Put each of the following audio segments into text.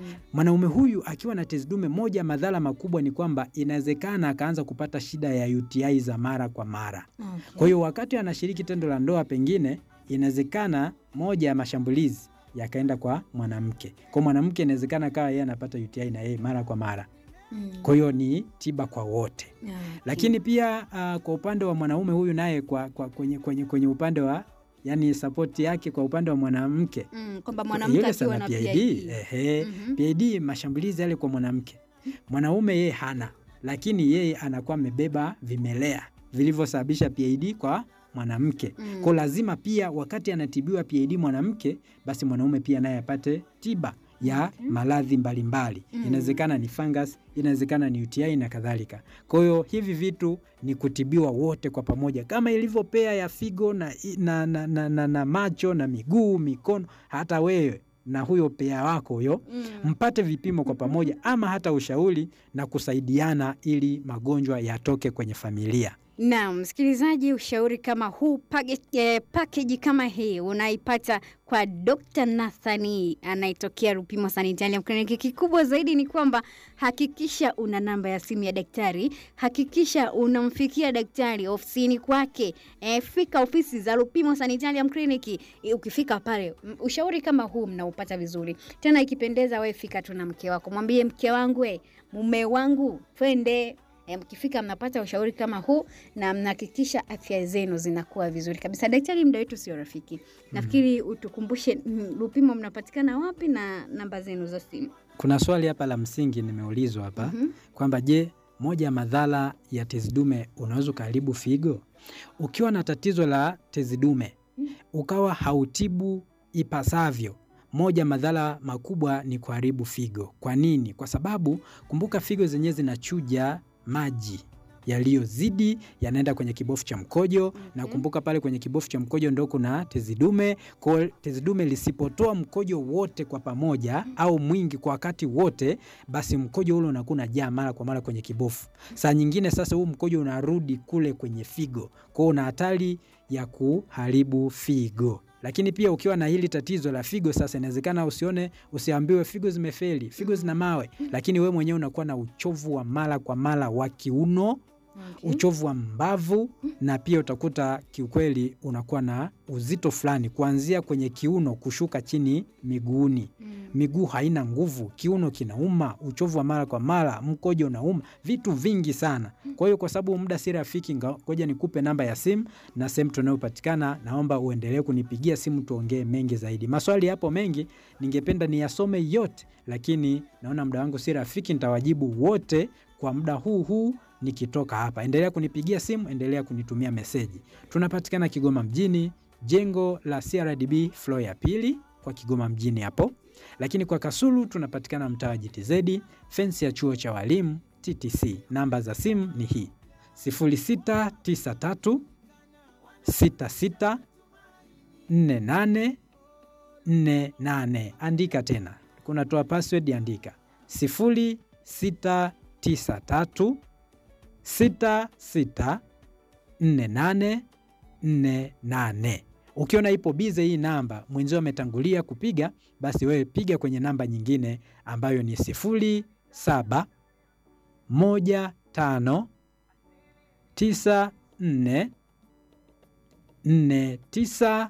Mwanaume huyu akiwa na tezi dume, moja madhara makubwa ni kwamba inawezekana akaanza kupata shida ya UTI za mara kwa mara. Okay. Kwa hiyo wakati anashiriki tendo la ndoa, pengine inawezekana moja ya mashambulizi yakaenda kwa mwanamke. Kwa mwanamke inawezekana kawa yeye anapata UTI na yeye mara kwa mara. Mm. Kwa hiyo ni tiba kwa wote. Okay. Lakini pia uh, kwa upande wa mwanaume huyu naye kwa, kwa, kwenye, kwenye, kwenye upande wa yani sapoti yake kwa upande wa mwanamke Mm, kwamba mwanamke yule akiwa sana na PID, PID. ehe, Mhm. PID mashambulizi yale kwa mwanamke. Mwanaume yeye hana, lakini yeye anakuwa amebeba vimelea vilivyosababisha PID kwa mwanamke. Mm. Kwa lazima pia wakati anatibiwa PID mwanamke, basi mwanaume pia naye apate tiba ya Okay. maradhi mbalimbali. Mm. Inawezekana ni fungus, inawezekana ni UTI na kadhalika. Kwa hiyo hivi vitu ni kutibiwa wote kwa pamoja, kama ilivyo pea ya figo na, na, na, na, na, na macho na miguu, mikono, hata wewe na huyo pea wako huyo Mm. mpate vipimo kwa pamoja, ama hata ushauri na kusaidiana ili magonjwa yatoke kwenye familia. Naam, msikilizaji, ushauri kama huu page, eh, package kama hii unaipata kwa Dr. Nathani anayetokea Rupimo Sanitarium Clinic. Kikubwa zaidi ni kwamba hakikisha una namba ya simu ya daktari, hakikisha unamfikia daktari ofisini kwake. Eh, fika ofisi za Rupimo Sanitarium Clinic. Eh, Ukifika pale m- ushauri kama huu mnaupata vizuri. Tena ikipendeza, we fika tu na mke wako, mwambie mke wangu, eh, mume wangu, twende E, mkifika mnapata ushauri kama huu na mnahakikisha afya zenu zinakuwa vizuri kabisa. Daktari, muda wetu sio rafiki, nafikiri utukumbushe mm, Lupimo mnapatikana wapi na namba zenu za simu. Kuna swali hapa la msingi nimeulizwa hapa Mhm. kwamba je, moja ya madhara ya tezi dume unaweza ukaharibu figo? Ukiwa na tatizo la tezi dume ukawa hautibu ipasavyo, moja madhara makubwa ni kuharibu figo. Kwa nini? Kwa sababu kumbuka, figo zenyewe zinachuja maji yaliyozidi yanaenda kwenye kibofu cha mkojo na Okay. kumbuka pale kwenye kibofu cha mkojo ndo kuna tezi dume. Kwa hiyo tezi dume lisipotoa mkojo wote kwa pamoja au mwingi kwa wakati wote, basi mkojo ule unakuwa unajaa mara kwa mara kwenye kibofu. Saa nyingine sasa huu mkojo unarudi kule kwenye figo, kwa hiyo una hatari ya kuharibu figo. Lakini pia ukiwa na hili tatizo la figo sasa, inawezekana usione, usiambiwe figo zimefeli, figo zina mawe, lakini wewe mwenyewe unakuwa na uchovu wa mara kwa mara wa kiuno Okay. uchovu wa mbavu na pia utakuta kiukweli unakuwa na uzito fulani kuanzia kwenye kiuno kushuka chini miguuni. Mm. Miguu haina nguvu, kiuno kinauma, uchovu wa mara kwa mara, mkojo unauma, vitu vingi sana. Kwa hiyo kwa sababu muda si rafiki, nga- ngoja nikupe namba ya simu na sehemu tunayopatikana. Naomba uendelee kunipigia simu tuongee mengi zaidi. Maswali yapo mengi, ningependa niyasome yote, lakini naona muda wangu si rafiki, nitawajibu wote kwa muda huu huu nikitoka hapa. Endelea kunipigia simu, endelea kunitumia meseji. Tunapatikana Kigoma mjini, jengo la CRDB floor ya pili kwa Kigoma mjini hapo, lakini kwa Kasulu tunapatikana mtaa wa GTZ, fensi ya chuo cha walimu TTC. Namba za simu ni hii 0693 66 48 48. Andika tena, kunatoa password, andika 0693 66 48 48. Ukiona ipo bize hii namba, mwenzio ametangulia kupiga, basi wewe piga kwenye namba nyingine ambayo ni 07 15 94 49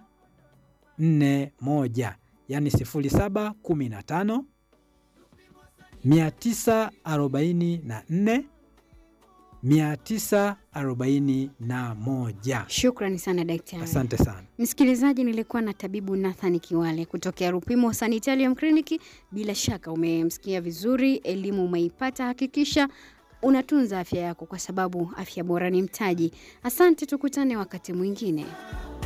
41, yani 07 15 944 941. Shukrani sana daktari. Asante sana. Msikilizaji, nilikuwa na tabibu Nathan Kiwale kutokea Rupimo Sanitarium Clinic. Bila shaka umemsikia vizuri, elimu umeipata. Hakikisha unatunza afya yako, kwa sababu afya bora ni mtaji. Asante, tukutane wakati mwingine.